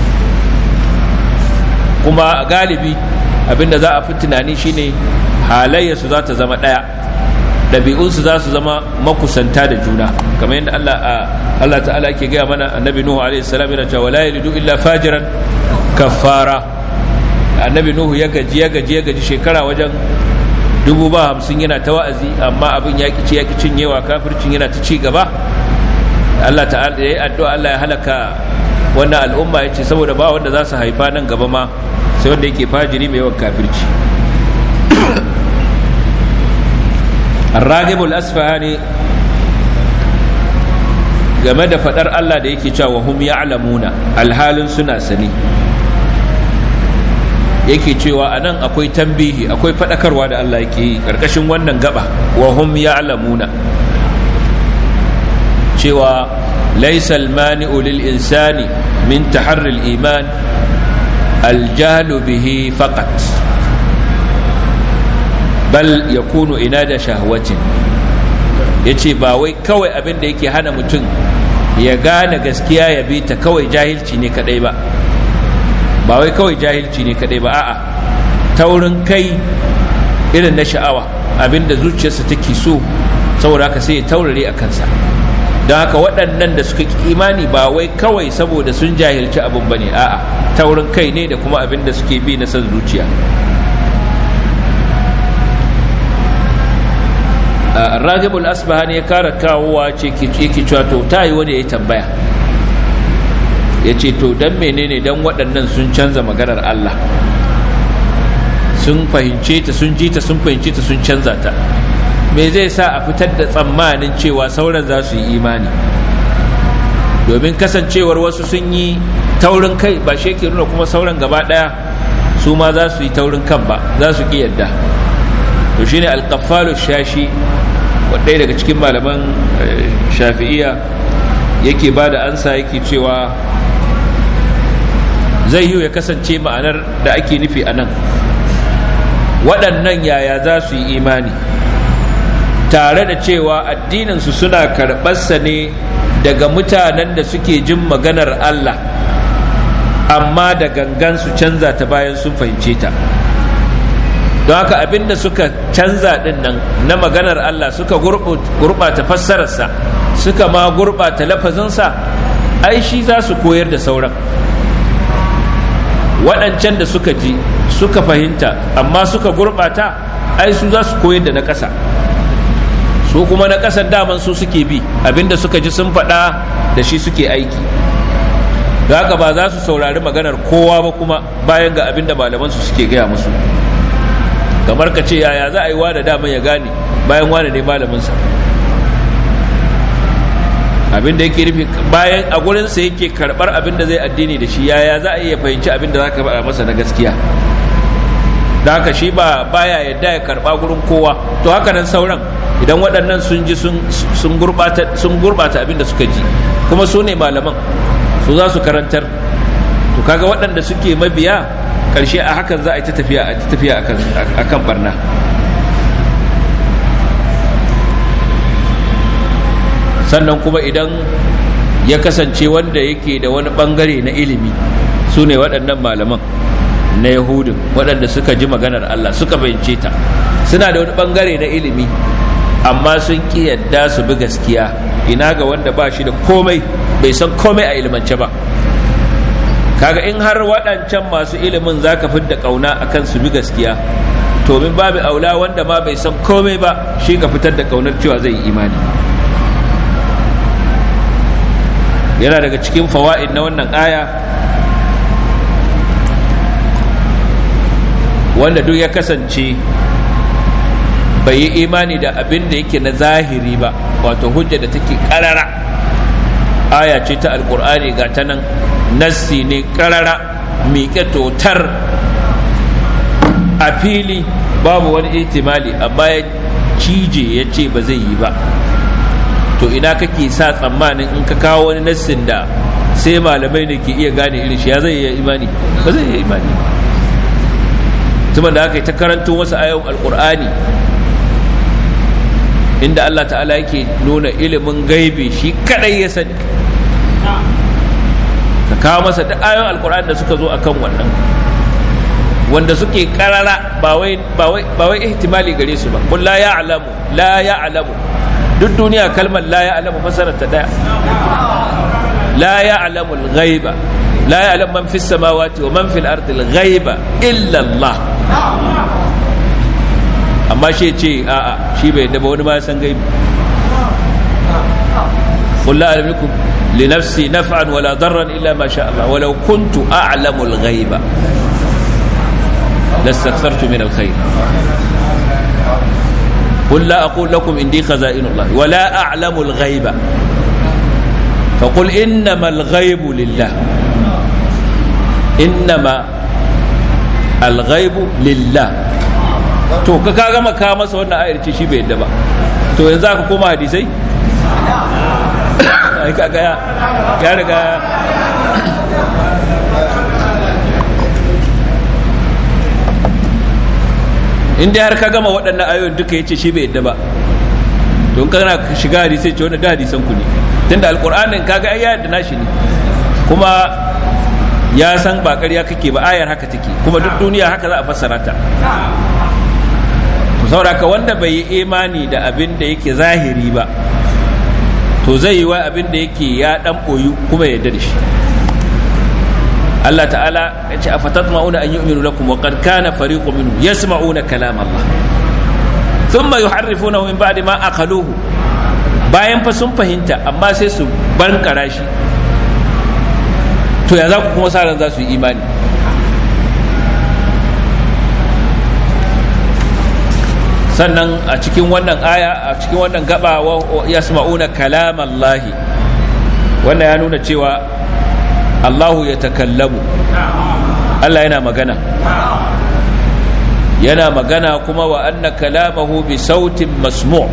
kuma galibi abinda za a fi tunani shine halayyarsu za ta zama ɗaya ɗabi'unsu za su zama makusanta da juna kamar yadda Allah Allah ta'ala ke gaya mana annabi Nuhu alaihi salam yana cewa la yalidu illa fajiran kafara annabi Nuhu ya gaji ya gaji ya gaji shekara wajen dubu ba hamsin yana ta wa'azi amma abin ya ki ya ki cinyewa kafircin yana ta ci gaba Allah ta'ala ya yi addu'a Allah ya halaka wannan al'umma ya ce saboda ba wanda za su haifa nan gaba ma sai wanda yake fajiri mai yawan kafirci الراغب الأسفهاني game da fadar Allah da yake cewa hum ya'lamuna alhalin suna sani yake cewa anan akwai tambihi akwai fadakarwa da Allah yake yi karkashin wannan gaba wa hum ya'lamuna cewa laysa al-mani'u lil insani min taharri al-iman al-jahlu bihi faqat bal ya kunu ina da shahwatin ya ce ba wai kawai abin da yake hana mutum ya gane gaskiya ya bi ta kawai jahilci ne kadai ba ba wai kawai jahilci ne kadai ba a'a taurin kai irin na sha'awa abin da zuciyarsa take so saboda haka sai ya taurare a kansa don haka waɗannan da suka ki imani ba wai kawai saboda sun jahilci abin ba ne a'a taurin kai ne da kuma abin da suke bi na son zuciya ragibul asbahani ya kara kawowa ce yake cewa to ta yi wani ya yi tambaya ya ce to don menene don waɗannan sun canza maganar Allah sun fahimce ta sun ji ta sun fahimce ta sun canza ta me zai sa a fitar da tsammanin cewa sauran za su yi imani domin kasancewar wasu sun yi taurin kai ba shi ke nuna kuma sauran gaba ɗaya su ma za su yi taurin kan ba za su ƙi yadda to shine alƙaffalu shashi wadai daga cikin malaman shafi'iya yake ba da ansa yake cewa zai yi ya kasance ma'anar da ake nufi a nan waɗannan yaya za su yi imani tare da cewa addininsu suna karɓarsa ne daga mutanen da suke jin maganar Allah amma da gangan su canza ta bayan sun fahimce ta don haka abinda suka canza din nan na maganar Allah suka gurɓata fassararsa suka ma gurɓata lafazinsa ai shi za su koyar da sauran waɗancan da suka ji suka fahimta amma suka gurɓata ai su za su koyar da na ƙasa su kuma na ƙasar daman su suke bi abinda suka ji sun faɗa da shi suke aiki da haka ba za su saurari maganar kowa ba kuma bayan ga abinda malamansu suke gaya musu kamar ka ce yaya za a yi wane daman ya gane bayan wane ne malaminsa abin da yake nufi bayan a gurinsa yake karɓar abin da zai addini da shi yaya za a iya fahimci abin da za ka faɗa masa na gaskiya da haka shi ba baya yadda ya karba gurin kowa to haka nan sauran idan waɗannan sun ji sun gurbata sun gurbata abin da suka ji kuma su ne malaman su za su karantar to kaga waɗanda suke mabiya ƙarshe a hakan za a yi ta tafiya a tafiya akan barna sannan kuma idan ya kasance wanda yake da wani bangare na ilimi su ne waɗannan malaman na yahudun waɗanda suka ji maganar Allah suka bayyance ta suna da wani bangare na ilimi amma sun ƙi yadda su bi gaskiya ina ga wanda ba shi da komai bai san komai a ilimance ba kaga in har waɗancan masu ilimin za ka fidda ƙauna akan su bi gaskiya to min babu aula wanda ma bai san komai ba shi ka fitar da ƙaunar cewa zai yi imani yana daga cikin fawa'id na wannan aya wanda duk ya kasance bai yi imani da abin da yake na zahiri ba wato hujja da take karara aya ce ta alkur'ani ga ta nan nassi ne karara miƙe totar a fili babu wani ihtimali amma ya cije ya ce ba zai yi ba to ina kake sa tsammanin in ka kawo wani nassin da sai malamai ne ke iya gane irin shi ya zai iya imani ba zai iya imani mutumin da aka yi ta karanto wasu ayon alkur'ani inda Allah ta'ala yake nuna ilimin gaibi shi kadai ya sani ka kawo masa duk ayon alkur'ani da suka zo akan wannan wanda suke karara ba wai ba wai ihtimali gare su ba kun la ya'lamu la ya'lamu duk duniya kalmar la ya'lamu fasarar ta daya la ya'lamu al-ghaiba la ya'lamu man fis samawati wa man fil ardi al-ghaiba illa Allah amma shi ce a'a shi bai da wani ba san gaibi قل لا أملك لنفسي نفعا ولا ضرا إلا ما شاء الله ولو كنت أعلم الغيب لاستكثرت من الخير قل لا أقول لكم إني خزائن الله ولا أعلم الغيب فقل إنما الغيب لله إنما الغيب لله to ka ka gama ka masa wannan ayar ce shi bai yadda ba to yanzu aka koma hadisai ai kaga ya ya riga in dai har ka gama waɗannan ayoyin duka yace shi bai yadda ba to in kana shiga hadisai ce wannan da hadisan ku ne tunda alqur'anin kaga ai ya yadda nashi ne kuma ya san ba ƙarya kake ba ayar haka take kuma duk duniya haka za a fassara ta to saboda ka wanda bai yi imani da abin da yake zahiri ba to zai yi wa abin da yake ya dan boyu kuma ya yarda da shi Allah ta'ala ya ce afatatma'una an yu'minu lakum wa qad kana fariqun minhum yasma'una kalam Allah thumma yuharrifunahu min ba'di ma aqaluhu bayan fa sun fahimta amma sai su bankara shi to ya za ku kuma sa ran za su yi imani sannan a cikin wannan aya a cikin wannan gaba yasma'una kalam Allah wannan ya nuna cewa Allahu ya takallamu Allah yana magana yana magana kuma wa anna kalamahu bi sautin masmu'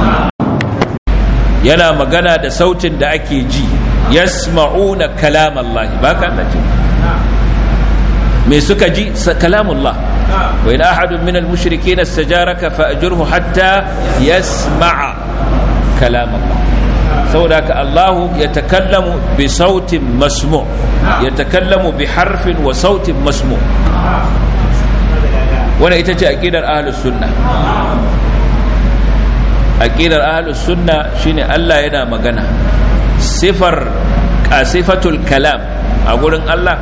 yana magana da sautin da ake ji yasma'una kalam Allah ba ka Allah ce me suka ji kalamullah wa in ahadun min al-mushrikeen istajaraka fa ajurhu hatta yasma'a kalam Allah saboda ka Allahu ya takallamu bi sautin masmu ya takallamu bi harfin wa sautin masmu wannan ita ce aqidar ahlus sunna aqidar ahlus sunna shine Allah yana magana sifar sifatul kalam a gurin Allah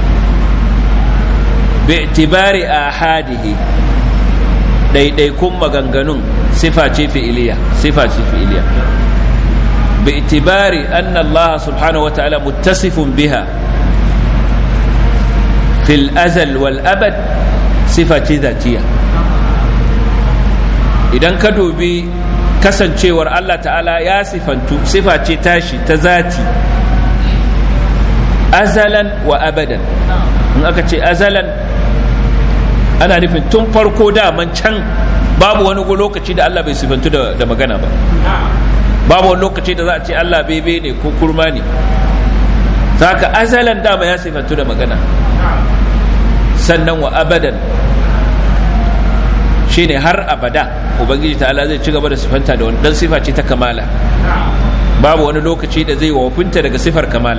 bi itibari ahadihi daidaikun maganganun sifa ce fi'iliya sifa ce fi'iliya باعتبار أن الله سبحانه وتعالى متصف بها في الأزل والأبد صفة ذاتية idan ka dubi kasancewar Allah ta'ala ya sifantu sifa ce tashi ta zati azalan wa abadan in aka ce azalan ana nufin tun farko daman can babu wani lokaci da Allah bai sifantu da, da magana ba babu wani lokaci da za a ce Allah bebe ne ko kurma ne saka azalan dama ya sifantu da magana sannan wa abadan shine har abada ubangiji ta'ala zai ci gaba da sifanta da wannan sifa ce ta kamala babu wani lokaci da zai wafinta daga sifar kamala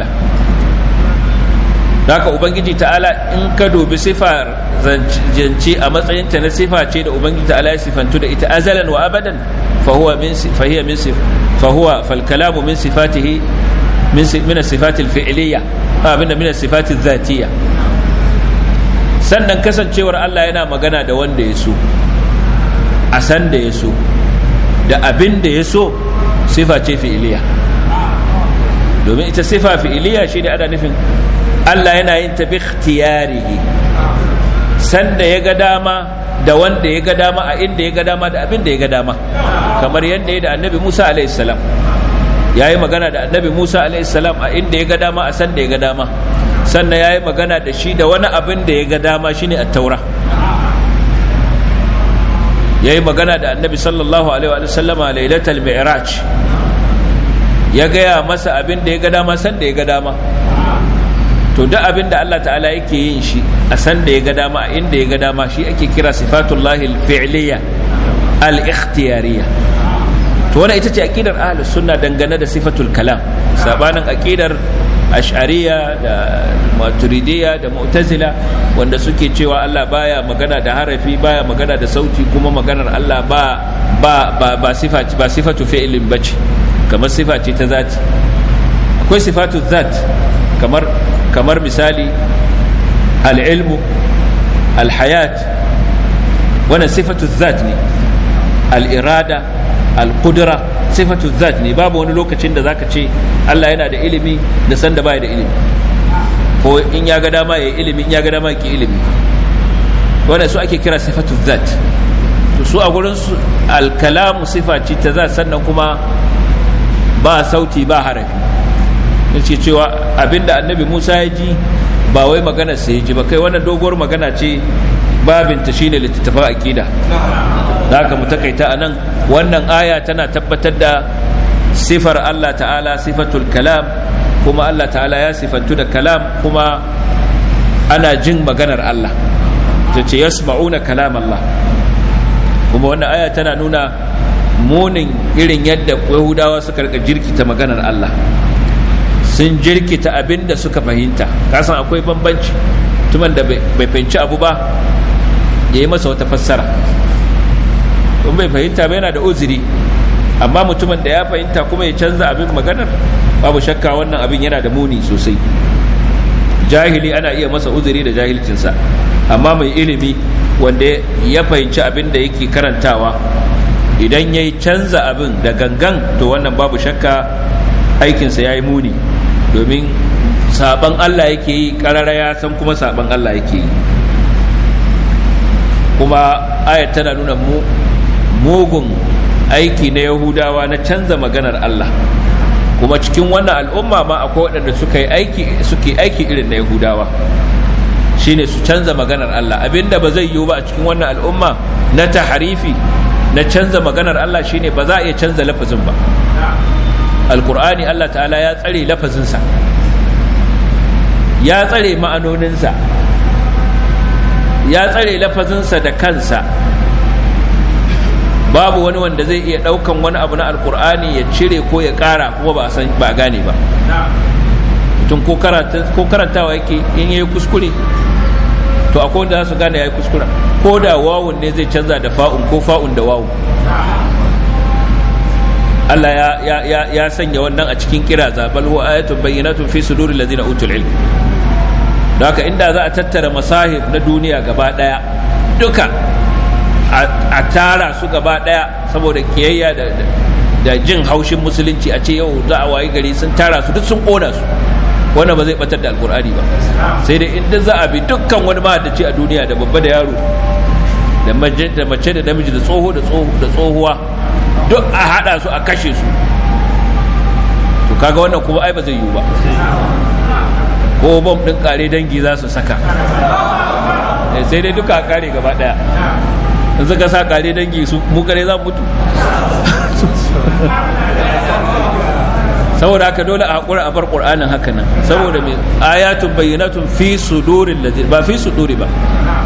haka ubangiji ta'ala in ka dubi sifar zance a matsayinta na sifa ce da ubangiji ta'ala ya sifantu da ita azalan wa abadan fahuwa min fahiya min fahuwa fal kalamu min sifatihi min min sifati al fi'liyya abin da min sifati dhatiyya sannan kasancewar Allah yana magana da wanda ya so a san da ya so da abin da ya so sifa ce fi'iliya domin ita sifa fi'iliya shi ne ana nufin Allah yana yin tafi ikhtiyarihi san da ya ga dama da wanda ya ga dama a inda ya ga dama da abin da ya ga dama kamar yadda ya da annabi Musa alaihi salam ya yi magana da annabi Musa alaihi salam a inda ya ga dama a san da ya ga dama sannan ya yi magana da shi da wani abin da ya ga dama shine at-taura ya yi magana da annabi sallallahu alaihi wa sallama lailatul mi'raj ya gaya masa abin da ya ga dama san da ya ga dama to duk abin da Allah ta'ala yake yin shi a san da ya ga dama a inda ya ga dama shi ake kira sifatullahi al-fi'liyya al-ikhtiyariyya to wannan ita ce aqidar ahlus sunna dangane da sifatul kalam sabanin aqidar ash'ariya da maturidiyya da mu'tazila wanda suke cewa Allah baya magana da harafi baya magana da sauti kuma maganar Allah ba ba ba ba sifa ba sifatu fi'lin bace kamar sifa ce ta zati akwai sifatu zat kamar kamar misali al-ilmu al-hayat wannan sifatu zat ne al-irada al-qudra sifatu zat ne babu wani lokacin da zaka ce Allah yana da ilimi da sanda baya da ilimi ko in ya ga dama ya ilimi in ya ga dama ki ilimi wannan su ake kira sifatu zat to su a gurin su al-kalamu sifa ce ta zat sannan kuma ba sauti ba harafi yace cewa abinda annabi Musa ya ji ba wai magana sai ya ji ba kai wannan doguwar magana ce babinta shine littattafan aqida da haka mu takaita anan wannan aya tana tabbatar da sifar Allah ta'ala sifatul kalam kuma Allah ta'ala ya sifantu da kalam kuma ana jin maganar Allah ta ce yasma'una kalam Allah kuma wannan aya tana nuna munin irin yadda yahudawa suka rika jirkita maganar Allah sun jirkita abin da suka fahimta kasan akwai bambanci tuman da bai fahimci abu ba ya yi masa wata fassara in bai fahimta ba yana da uzuri amma mutumin da ya fahimta kuma ya canza abin maganar babu shakka wannan abin yana da muni sosai jahili ana iya masa uzuri da jahilcinsa amma mai ilimi wanda ya fahimci abin da yake karantawa idan ya yi canza abin da gangan to wannan babu shakka aikinsa ya yi muni domin saban Allah yake yi karara ya san kuma saban Allah yake yi kuma ayat tana nuna mugun aiki na yahudawa na canza maganar Allah kuma cikin wannan al'umma ma akwai waɗanda suka yi aiki suke aiki irin na yahudawa shine su canza maganar Allah abinda ba zai yiwu ba a cikin wannan al'umma na taharifi na canza maganar Allah shine ba za a iya canza lafazin ba alkur'ani Allah ta'ala ya tsare lafazinsa ya tsare ma'anoninsa ya tsare lafazinsa da kansa babu wani wanda zai iya ɗaukan wani abu na alkur'ani ya cire ko ya ƙara kuma ba san ba gane ba mutum ko karantawa yake in yayi kuskure to akwai wanda za su gane yayi kuskura ko da wawun ne zai canza da fa'un ko fa'un da wawun Allah ya, ya, ya, ya sanya wannan a cikin kira zabal huwa ayatun bayyinatun fi suduril ladina utul ilm don haka inda za a tattara masahib na duniya gaba daya duka a tara su gaba daya saboda kiyayya da, da jin haushin musulunci a ce yau za a wayi gari sun tara su duk sun kona su wannan ba zai batar da alkur'ani ba sai dai inda za a bi dukkan wani mahaddaci a duniya da babba da yaro da mace da namiji da tsoho da tsohuwa duk a hada su a kashe su to kaga wannan kuma ai ba zai yiwu ba ko bom din kare dangi za su saka sai dai duka a kare gaba daya in suka sa kare dangi su mu kare za mu mutu saboda haka dole a hakura a bar qur'anin haka nan saboda me ayatun bayyinatun fi suduril ladzi ba fi suduri ba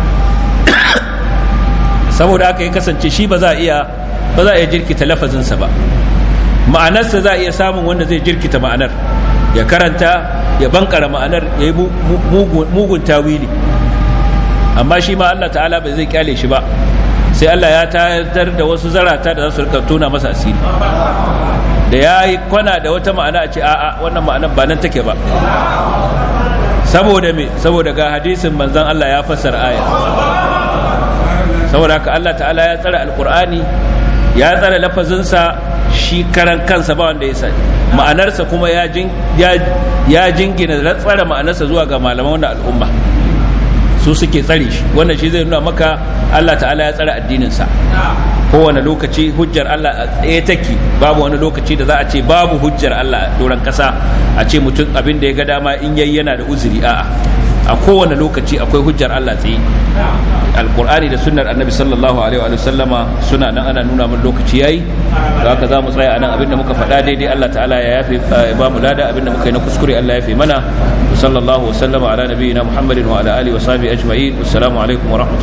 saboda haka ya kasance shi ba za a iya ba za a iya jirkita lafazinsa ba ma'anarsa za a iya samun wanda zai jirkita ma'anar ya karanta ya bankara ma'anar ya yi mugun tawili amma shi ma Allah ta'ala bai zai kyale shi ba sai Allah ya tayar da wasu zarata da za su rika tona masa asiri da ya yi kwana da wata ma'ana a ce a'a wannan ma'anar ba nan take ba saboda me saboda ga hadisin manzon Allah ya fassara aya saboda haka Allah ta'ala ya tsara alkur'ani ya tsara lafazinsa shi karan kansa ba wanda ya sani ma'anarsa kuma ya jingina tsara ma'anarsa zuwa ga malaman wannan al'umma su suke tsare shi wannan shi zai nuna maka Allah ta'ala ya tsara addininsa kowane lokaci hujjar Allah a tsaye take babu wani lokaci da za a ce babu hujjar Allah a doron kasa a ce mutum abin da ya ga dama in yayi yana da uzuri a'a a kowane lokaci akwai hujjar Allah tsaye alkur'ani da sunnar annabi sallallahu alaihi wa sallama suna nan ana nuna min lokaci yayi da haka zamu tsaya anan abinda muka faɗa daidai Allah ta'ala ya yafe ba mu lada abinda muka yi na kuskure Allah ya yafe mana sallallahu wa sallama ala nabiyyina muhammadin wa ala alihi wa sahbihi ajma'in assalamu alaikum wa rahmatullahi